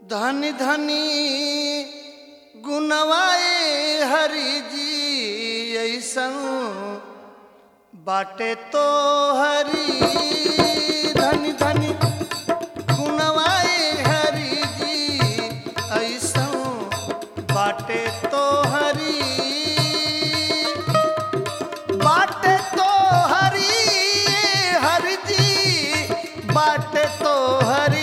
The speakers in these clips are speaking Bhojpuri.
धनी धनी गुनवाए हरि जी ऐसन बाटे तो हरि धनी धनी गुनवाए हरि जी ऐसन बाटे तो हरि बाटे तो हरि हरि जी बाटे तो हरि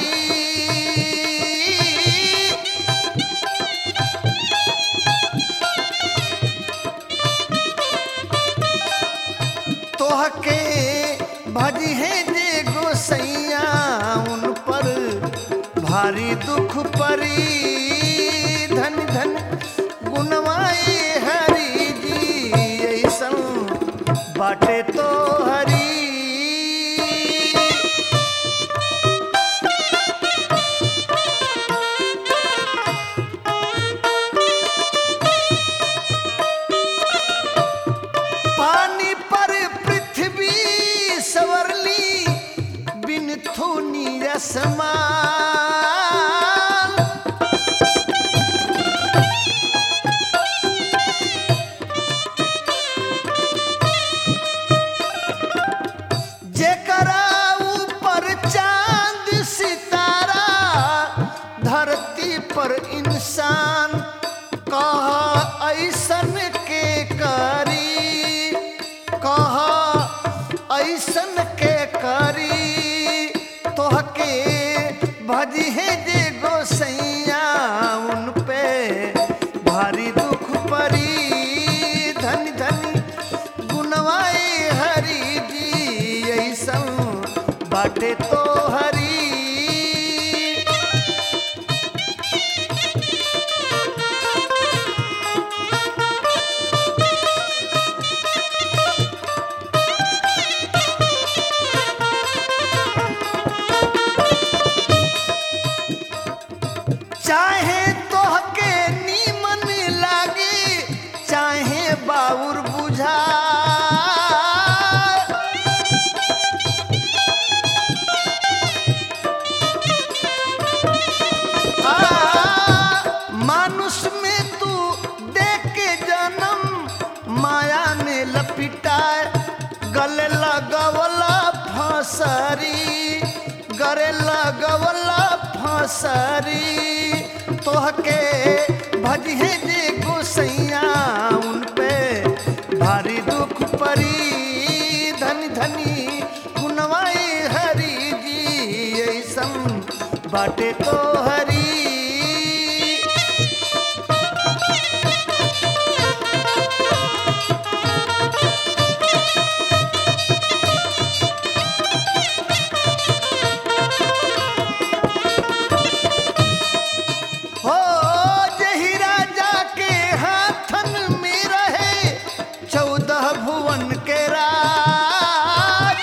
तोहके भजी है जे गोसैया उन पर भारी दुख परी धन धन गुनवाई हरि जी ऐसन बाटे तो हरी पानी पर पृथ्वी सवरली बिन थूनी रसमान जेकरा ऊपर चांद सितारा धरती पर इंसान कहा ऐसन के करी कहा ऐसन के करी तोहके भजी है जे गोसैया उन पे भारी दुख परी धन धन गुनवाए हरि जी ऐसन बाटे तो हरी चाहे तोहके नीमन लागे चाहे बाउर बुझा मानुष में तू देख के जन्म माया ने लपिटाए गले लगवला फसरी गरे लगवला फसरी तोहके भजिहे जे गोसैया उन पे भारी दुख परी धनी धनी गुनवाई हरि जी ऐसन बाटे तो हरी हो जही राजा के हाथन में रहे चौदह भुवन के राज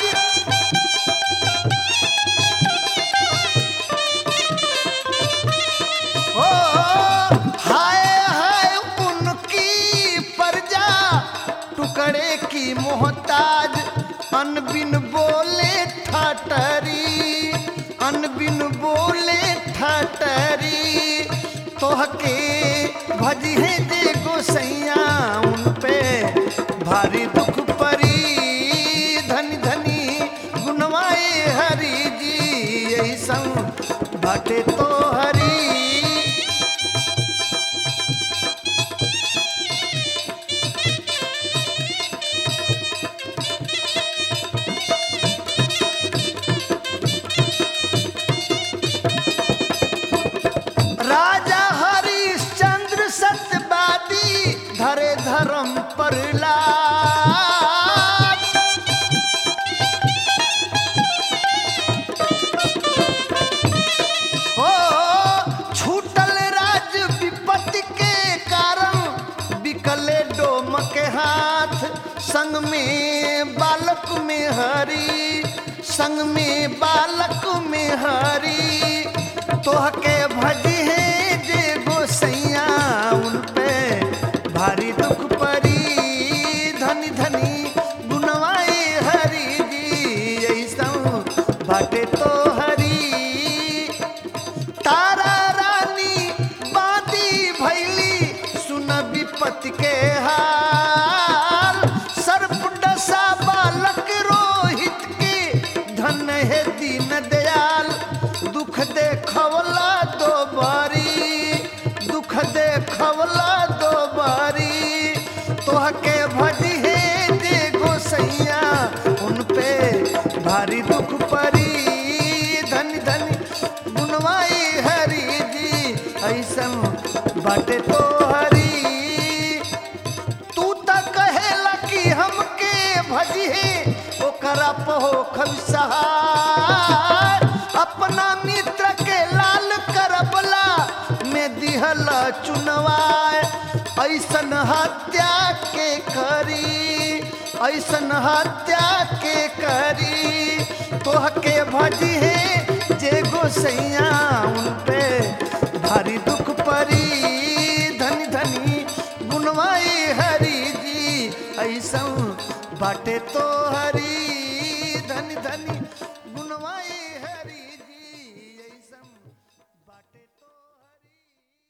हो हाय हाय उनकी प्रजा टुकड़े की मोहताज अनबिन बोले ठटरी अनबिन बोले ठटरी तोहके भजिहे दे गोसैया उन पे भारी दुख परी धनी धनी गुनवाए हरि जी ऐसन बाटे तो हरी राजा हरिश्चंद्र सत्यवादी धरे धर्म पर लाद हो छूटल राज विपत्ति के कारण बिकले डोम के हाथ संग में बालक में हरी संग में बालक में हरी तोहके भजी है जे गोसैया उन पे भारी दुख परी धनी धनी गुनवाए हरि जी ऐसा बाटे तो हरी तारा रानी भारी दुख परी धनी धनी गुनवाई हरी जी ऐसन बाटे तो हरी तू त कहेला कि हमके भजिहे ओकरा पहो खबसहार अपना मित्र के लाल करबला में दिहल चुनवाए ऐसन हत्या के करी ऐसन हत्या के करी तोहके भजिहे जे गोसैया उन पे भारी दुख परी धनी धनी गुनवाई हरी जी ऐसा बाटे तो हरी धनी धनी गुनवाई